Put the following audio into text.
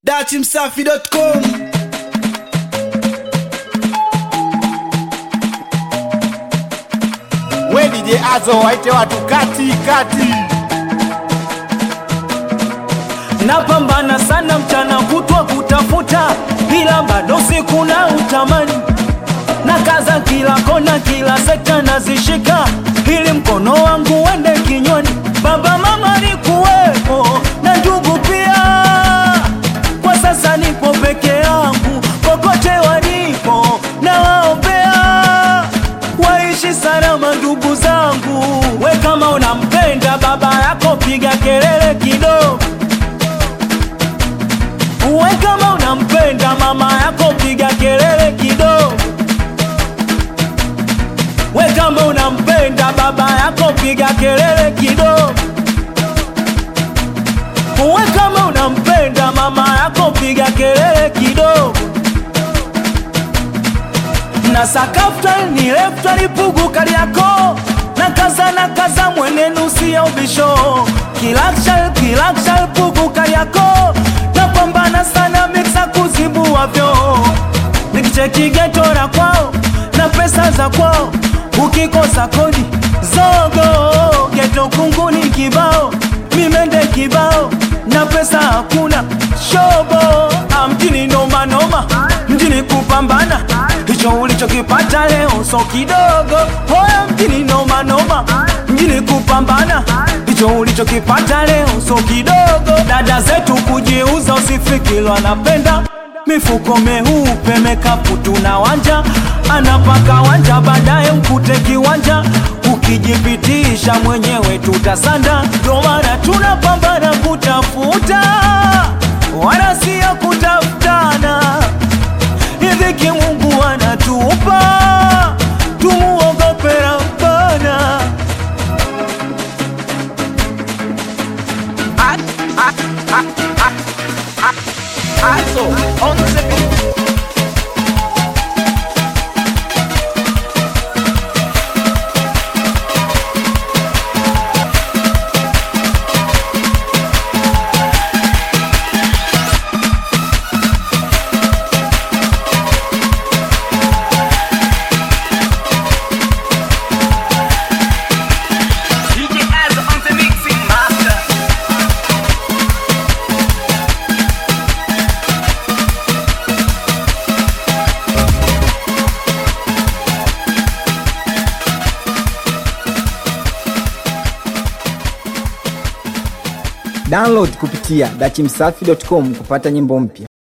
dachimsafi.com we DJ Azo waite watu kati kati. napambana sana mchana kutwa kutafuta, ila bado siku na utamani na kaza kila kona, kila sekta nazishika, ili mkono wangu uende kinywani. Baba mama alikuwepo na ndugu pia, kwa sasa nipo peke yangu, kokote walipo na waombea waishi salama ndugu zangu. We kama unampenda baba yako, piga kelele kidogo. We kama unampenda mama yako, piga kelele kidogo. We kama unampenda baba yako, piga kelele kidogo. We kama unampenda mama yako, piga kelele kidogo na sakafta ni lefta lipugu kaliako na kaza na kaza mwenenu siya ubisho kilakshal kilakshal pugu kaliako napambana sana miksa kuzibu wavyo nikicheki geto la kwao na pesa za kwao ukikosa kodi zogo geto kunguni kibao mimende kibao na pesa hakuna shobo Ah, mjini noma noma mjini kupambana hicho ulichokipata leo so kidogo hoya mjini noma noma mjini kupambana hicho ulichokipata leo so kidogo dada zetu kujiuza usifikilo anapenda mifuko meupe mekapu tuna wanja anapaka wanja baadaye mkute kiwanja ukijipitisha mwenyewe tutasanda ndo maana tunapambana kutafuta wala siyo kutafutana riziki mungu anatupa tumuogope rabbana Azo on the beat. DJ Azo on the mixing master. Download kupitia dachimsafi.com kupata nyimbo mpya.